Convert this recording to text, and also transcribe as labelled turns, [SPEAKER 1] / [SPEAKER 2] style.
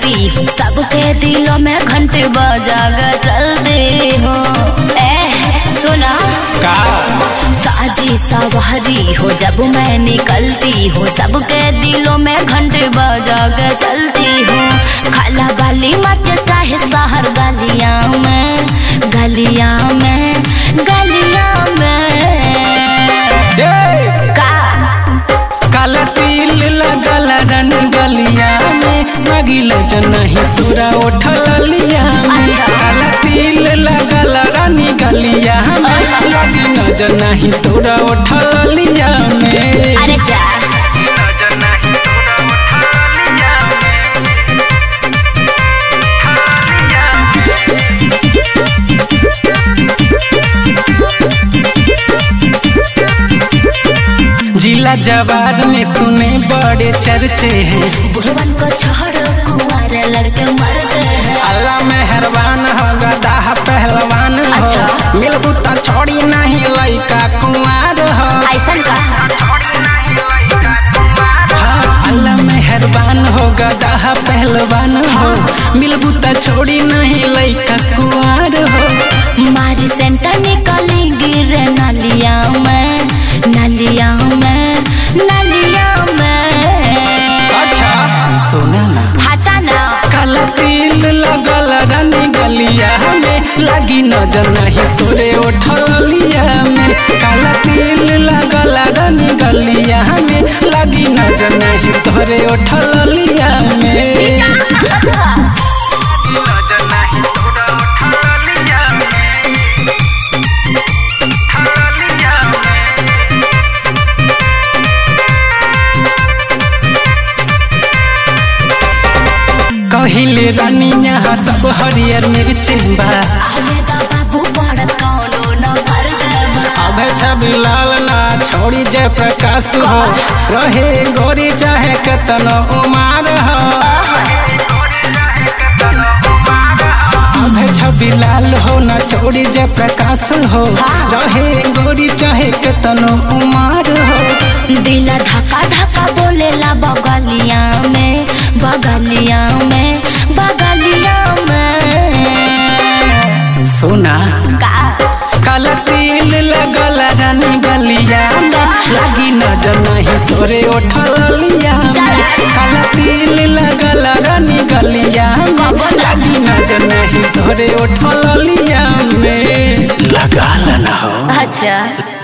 [SPEAKER 1] निकलती हूँ सबके दिलों में घंटे बजा के चलती हूँ ए सुना
[SPEAKER 2] का
[SPEAKER 1] साजी सवारी हो जब मैं निकलती हूँ सबके दिलों में घंटे बजा के चलती हूँ खाला गाली मच चाहे शहर गलियां में गलियां में गलियां में
[SPEAKER 2] ए
[SPEAKER 1] का
[SPEAKER 2] काला तिल लगल रन गलिया में लगिल नहीं तोरा उठल लिया में
[SPEAKER 1] अच्छा।
[SPEAKER 2] काला तिल लगल रानी गलिया में लगी नजर नहीं तोरा उठल लिया में
[SPEAKER 1] अरे जा
[SPEAKER 2] जिला जवार में सुने बड़े चर्चे हैं
[SPEAKER 1] बुढ़वन को छोड़ो कुंवारे लड़के मरते हैं
[SPEAKER 2] अल्लाह मेहरबान हो गदा पहलवान हो
[SPEAKER 1] अच्छा।
[SPEAKER 2] मिलबू तो छोड़ी नहीं लइका कुंवार हो
[SPEAKER 1] ऐसन का
[SPEAKER 2] हाँ, अल्लाह मेहरबान हो गदा पहलवान हो मिलबू तो छोड़ी नहीं लइका कुंवार हो
[SPEAKER 1] मारी सेंटर निकली गिरे नलिया में नलिया में नलिया में
[SPEAKER 2] अच्छा सुना ना
[SPEAKER 1] हटा ना
[SPEAKER 2] काला तिल लगल रानी गलिया में लगी नजर नहीं तोरे उठल लिया में काला तिल लगल रानी गलिया में लगी नजर नहीं तोरे उठल लिया में नजर नहीं तोरा उठल लिया कहिले रानी यहाँ सब हरियर मिर्ची बा
[SPEAKER 1] आवे दा बाबू पड़त कौनो न भर देबा
[SPEAKER 2] अब छवि लाल ना छोड़ी जय प्रकाश हो रहे गोरी चाहे कतनो उमार हो अब छवि लाल हो ना छोड़ी जय प्रकाश हो रहे गोरी चाहे कतनो उमार हो
[SPEAKER 1] दिल धक्का धक्का बोलेला बगलिया में बगलिया में बगलिया में
[SPEAKER 2] सुना
[SPEAKER 1] का
[SPEAKER 2] काला तिल लगल रानी गलिया में लगी नजर नहीं तोरे उठल लिया में काला तिल लगल रानी गलिया में लगी नजर नहीं तोरे उठल लिया में लगा ना हो
[SPEAKER 1] अच्छा